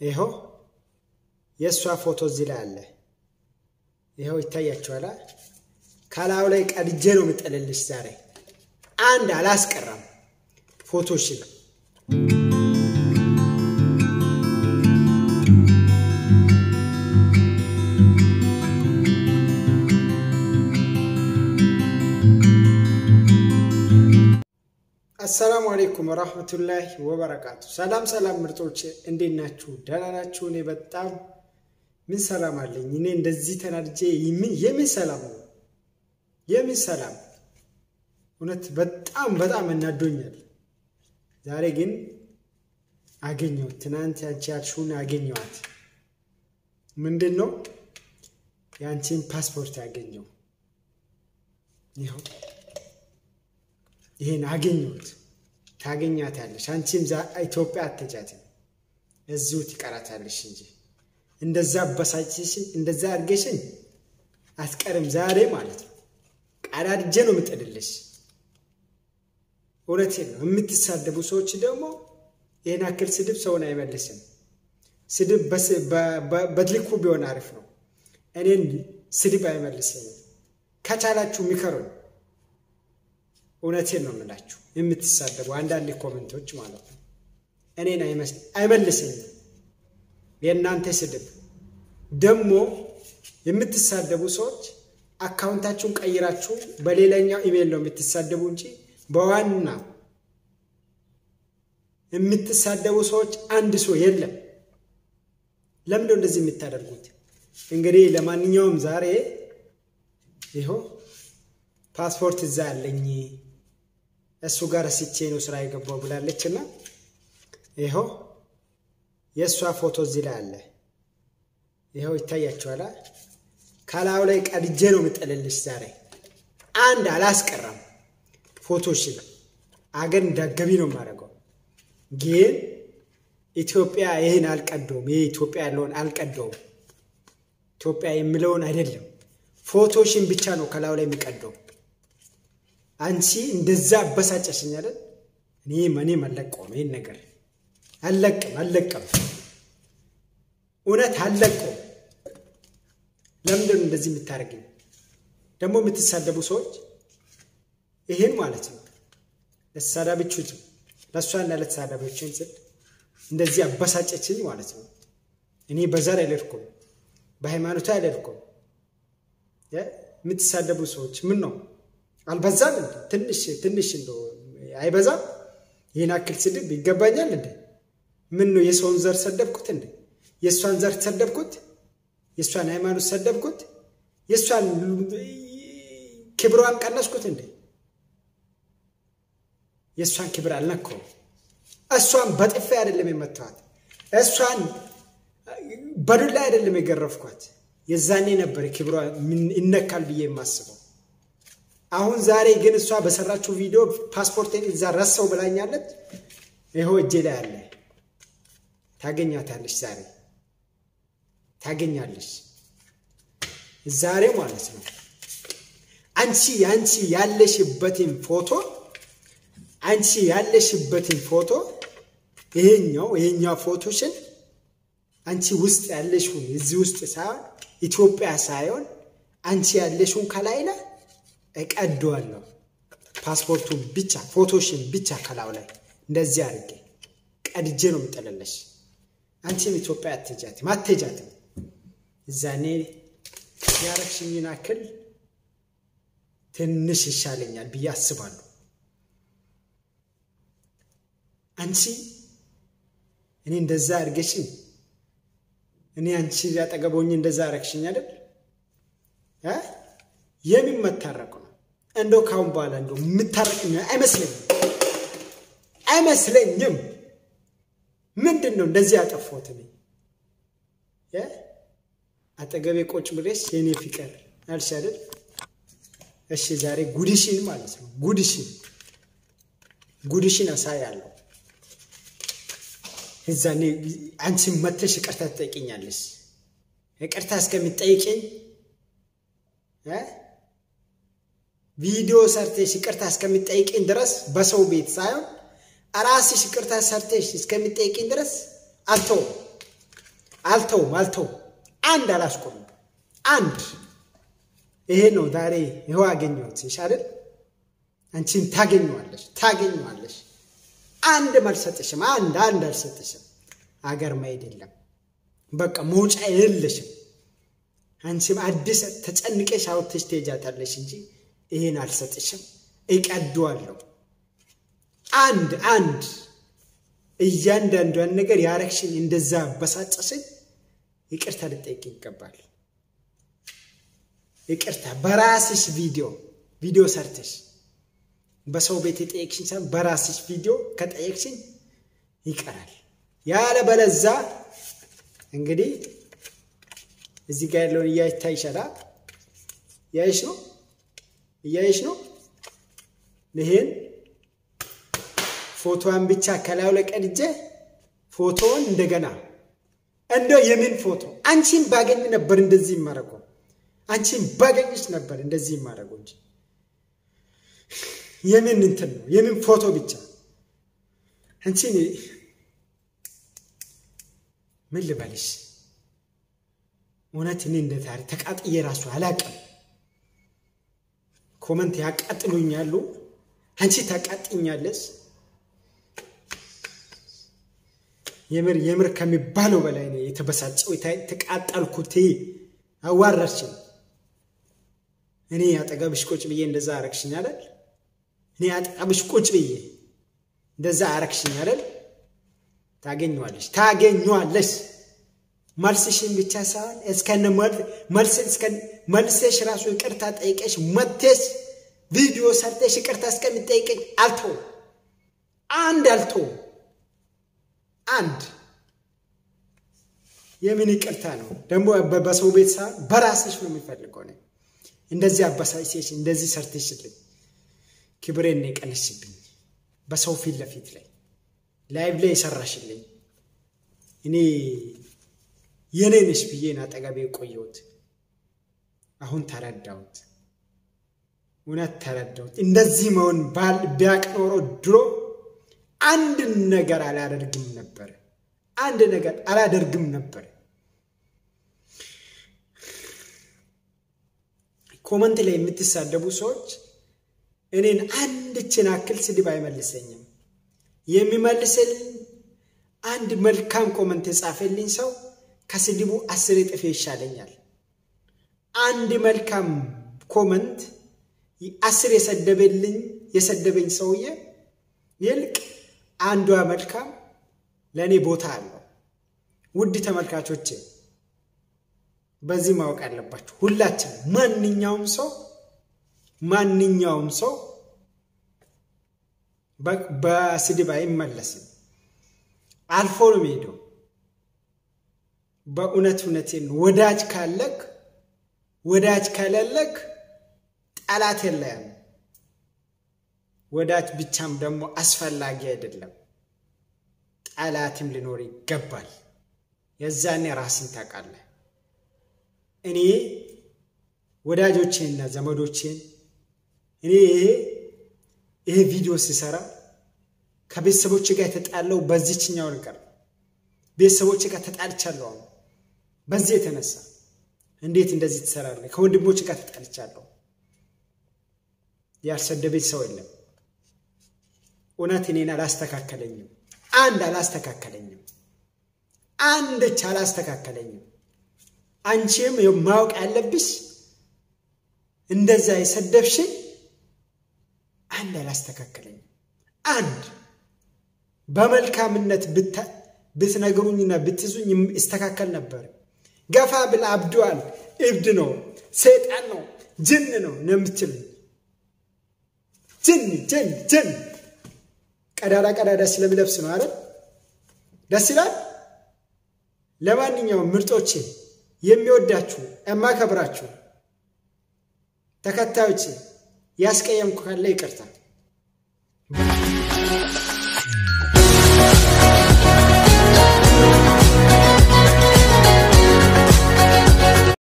ይኸው የእሷ ፎቶ እዚህ ላይ አለ። ይኸው ይታያችኋል። ከላዩ ላይ ቀድጄ ነው የምጥልልሽ ዛሬ አንድ አላስቀራም ፎቶሽን አሰላሙ አሌይኩም ወራህመቱላሂ ወበረካቱ። ሰላም ሰላም ምርጦች እንዴት ናችሁ? ደህና ናችሁ? እኔ በጣም ምን ሰላም አለኝ። እኔ እንደዚህ ተናድጄ የምን ሰላም ነው? የምን ሰላም እውነት በጣም በጣም እናዶኛል። ዛሬ ግን አገኘሁት። ትናንት ያንቺ ያልሽውን አገኘኋት። ምንድን ነው የአንቺን ፓስፖርት ያገኘው? ይኸው ይህን አገኘሁት። ታገኛታለሽ። አንቺም ኢትዮጵያ አትሄጃትም፣ እዚሁ ትቀራታለሽ እንጂ እንደዛ አበሳጭሽን እንደዛ አድርገሽን አትቀርም። ዛሬ ማለት ነው ቀዳድጄ ነው የምጥልልሽ። እውነቴን ነው። የምትሳደቡ ሰዎች ደግሞ ይህን አክል ስድብ ሰውን አይመልስም። ስድብ በትልኩ ቢሆን አሪፍ ነው። እኔን ስድብ አይመልሰኝም። ከቻላችሁ ሚከሩኝ። እውነቴን ነው የምላችሁ። የምትሳደቡ አንዳንድ ኮመንቶች ማለት ነው እኔን አይመልሰኝም። የእናንተ ስድብ ደግሞ የምትሳደቡ ሰዎች አካውንታችሁን ቀይራችሁ በሌላኛው ኢሜይል ነው የምትሳደቡ እንጂ በዋና የምትሳደቡ ሰዎች አንድ ሰው የለም። ለምንድነው እንደዚህ የምታደርጉት? እንግዲህ ለማንኛውም ዛሬ ይኸው ፓስፖርት እዛ ያለኝ እሱ ጋር ስቼ ነው ስራ የገባው ብላለች እና ይኸው የእሷ ፎቶ እዚህ ላይ አለ። ይኸው ይታያችኋል። ከላዩ ላይ ቀድጄ ነው የምጥልልሽ ዛሬ አንድ አላስቀራም ፎቶሽን አገር እንዳገቢ ነው የማደርገው። ግን ኢትዮጵያ ይህን አልቀደውም። ይህ ኢትዮጵያ ያለውን አልቀደውም። ኢትዮጵያ የምለውን አይደለም ፎቶሽን ብቻ ነው ከላዩ ላይ የሚቀደው። አንቺ እንደዛ አበሳጨሽኝ አይደል? እኔ እኔም አልለቀውም። ይህን ነገር አልለቅም አልለቅም፣ እውነት አልለቀውም። ለምንድን ነው እንደዚህ የምታደርግኝ? ደግሞ የምትሳደቡ ሰዎች ይህን ማለት ነው ለተሳዳቢዎች ለእሷና ለተሳዳቢዎችን ስል እንደዚህ አበሳጨችኝ ማለት ነው። እኔ በዘር አይለድኩም፣ በሃይማኖት አይለድኩም። የምትሳደቡ ሰዎች ምን ነው አልበዛም? እንደ ትንሽ ትንሽ እንደ አይበዛም? ይህን አክል ስድብ ይገባኛል እንደ ምን ነው የሰውን ዘር ሰደብኩት እንደ የእሷን ዘር ሰደብኩት? የእሷን ሃይማኖት ሰደብኩት? የእሷን ክብሯን ቀነስኩት እንደ የእሷን ክብር አልነካውም። እሷን በጥፊ አይደለም የመታዋት፣ እሷን በዱላ አይደለም የገረፍኳት። የዛኔ ነበር ክብሯ ይነካል ብዬ የማስበው። አሁን ዛሬ ግን እሷ በሰራችው ቪዲዮ ፓስፖርቴን እዛ ረሳው ብላኛለች። ይኸው እጄ ላይ አለ። ታገኛታለች፣ ዛሬ ታገኛለች። ዛሬ ማለት ነው አንቺ አንቺ ያለሽበትን ፎቶ አንቺ ያለሽበትን ፎቶ ይሄኛው ይሄኛው ፎቶሽን አንቺ ውስጥ ያለሽውን እዚህ ውስጥ ሳይሆን ኢትዮጵያ ሳይሆን አንቺ ያለሽውን ከላይ ላይ እቀደዋለሁ። ፓስፖርቱን ብቻ ፎቶሽን ብቻ ከላው ላይ እንደዚህ አድርጌ ቀድጄ ነው የምጥልልሽ። አንቺም ኢትዮጵያ አትሄጃትም አትሄጃትም። እዛኔ ያረግሽኝን አክል ትንሽ ይሻለኛል ብዬ አስባለሁ። አንቺ እኔ እንደዛ አድርገሽኝ እኔ አንቺ ያጠገቦኝ እንደዛ አረግሽኝ አይደል? የምን መታረቁ ነው? እንደው ካሁን በኋላ እንደው የምታረቅኝ አይመስለኝም አይመስለኝም። ምንድን ነው እንደዚህ ያጠፋሁት እኔ? አጠገቤ ቁጭ ብለሽ የኔ ፍቅር አልሽ አይደል? እሺ ዛሬ ጉድሽን ማለት ነው ጉድሽን ጉድሽን አሳያለሁ። እዛኔ አንቺ መተሽ ይቅርታ ትጠይቅኛለሽ። ይቅርታ እስከሚጠይቅኝ ቪዲዮ ሰርተሽ ይቅርታ እስከሚጠይቅኝ ድረስ በሰው ቤት ሳይሆን ራስሽ ይቅርታ ሰርተሽ እስከሚጠይቅኝ ድረስ አልተውም አልተውም አልተውም። አንድ አላስቆምም። አንድ ይሄ ነው ዛሬ ይኸው አገኘሁት ይሻልል። አንቺን ታገኘዋለሽ ታገኘዋለሽ። አንድ አልሰጥሽም። አንድ አንድ አልሰጥሽም። አገር መሄድ የለም በቃ መውጫ የለሽም። አንቺም አዲስ ተጨንቀሽ አውጥተሽ ትሄጃታለሽ እንጂ ይሄን አልሰጥሽም። እቀደዋለሁ። አንድ አንድ እያንዳንዷን ነገር ያረግሽኝ እንደዛ አበሳጨሽኝ፣ ይቅርታ ልጠይቅ ይገባል። ይቅርታ በራስሽ ቪዲዮ ቪዲዮ ሰርተሽ በሰው ቤት የጠየቅሽኝ ሳይሆን በራስሽ ቪዲዮ ከጠየቅሽኝ ይቀራል። ያለ በለዛ እንግዲህ እዚህ ጋር ያለውን እያይታ ይሻላል። እያይሽ ነው እያይሽ ነው። ይሄን ፎቶዋን ብቻ ከላዩ ላይ ቀድጄ ፎቶውን እንደገና እንደው የምን ፎቶ አንቺን ባገኝ ነበር እንደዚህ ይማረገው አንቺን ባገኝሽ ነበር እንደዚህ ይማረገው እንጂ የምን እንትን ነው የምን ፎቶ ብቻ አንቺን ምን ልበልሽ? እውነት እኔ እንደ ታሪክ ተቃጥዬ ራሱ አላቅም። ኮመንት ያቃጥሉኛሉ፣ አንቺ ታቃጥኛለሽ። የምር የምር ከሚባለው በላይ ነው የተበሳጨው የተቃጠልኩት። አዋራችን እኔ አጠገብሽ ቁጭ ብዬ እንደዛ አረግሽኝ አይደል? እኔ አጠገብሽ ቁጭ ብዬ እንደዛ አረግሽኝ አይደል? ታገኘዋለሽ ታገኘዋለሽ። መልስሽን ብቻ ሳይሆን እስከነ መልሰሽ ራሱ ይቅርታ ጠይቀሽ መተሽ ቪዲዮ ሰርተሽ ይቅርታ እስከሚጠይቀኝ አልተውም። አንድ አልተውም። አንድ የምን ይቅርታ ነው ደግሞ? በሰው ቤት ሳይሆን በራስሽ ነው የሚፈልገው ነው። እንደዚህ አበሳጭሽ እንደዚህ ሰርተሽልኝ ክብሬን ነው የቀነስብኝ በሰው ፊት ለፊት ላይ ላይቭ ላይ የሰራሽልኝ እኔ የኔ ነሽ ብዬን አጠገቤ የቆየሁት አሁን ተረዳሁት። እውነት ተረዳሁት። እንደዚህ መሆን ቢያቅ ኖሮ ድሮ አንድ ነገር አላደርግም ነበር። አንድ ነገር አላደርግም ነበር። ኮመንት ላይ የምትሳደቡ ሰዎች እኔን አንድችን አክል ስድብ አይመልሰኝም። የሚመልስልኝ አንድ መልካም ኮመንት የጻፈልኝ ሰው ከስድቡ አስር እጥፍ ይሻለኛል። አንድ መልካም ኮመንት አስር የሰደበልኝ የሰደበኝ ሰውዬ ይልቅ አንዷ መልካም ለእኔ ቦታ አለው። ውድ ተመልካቾች በዚህ ማወቅ አለባችሁ። ሁላችን ማንኛውም ሰው ማንኛውም ሰው በስድብ አይመለስም። አልፎ ነው የሚሄደው። በእውነት እውነቴን ወዳጅ ካለክ ወዳጅ ከሌለክ ጠላት የለህም። ወዳጅ ብቻም ደግሞ አስፈላጊ አይደለም። ጠላትም ሊኖር ይገባል። የዛኔ ራስን ታውቃለህ። እኔ ወዳጆቼንና ዘመዶቼን እኔ ይሄ ይሄ ቪዲዮ ሲሰራ ከቤተሰቦች ጋር የተጣለው በዚችኛው ነገር ቤተሰቦች ጋር ተጣልቻለሁ። አሁን በዚህ የተነሳ እንዴት እንደዚህ ትሰራለህ? ከወንድሞች ጋር ተጣልቻለሁ። ያልሰደበኝ ሰው የለም። እውነት እኔን አላስተካከለኝም። አንድ አላስተካከለኝም። አንድች አላስተካከለኝም። አንቺም ማወቅ ያለብሽ እንደዛ የሰደብሽኝ አንድ አላስተካከለኝም። አንድ በመልካምነት ብትነግሩኝና ብትዙኝ ይስተካከል ነበር። ገፋ ብል አብዷል፣ እብድ ነው፣ ሰይጣን ነው፣ ጅን ነው ነው የምትሉኝ። ጅን ጅን ጅን ቀዳዳ ቀዳዳ ስለሚለብስ ነው አይደል? ደስ ይላል። ለማንኛውም ምርጦቼ የሚወዳችሁ የማከብራችሁ ተከታዮቼ ያስቀየምኩ ካለ ይቅርታ።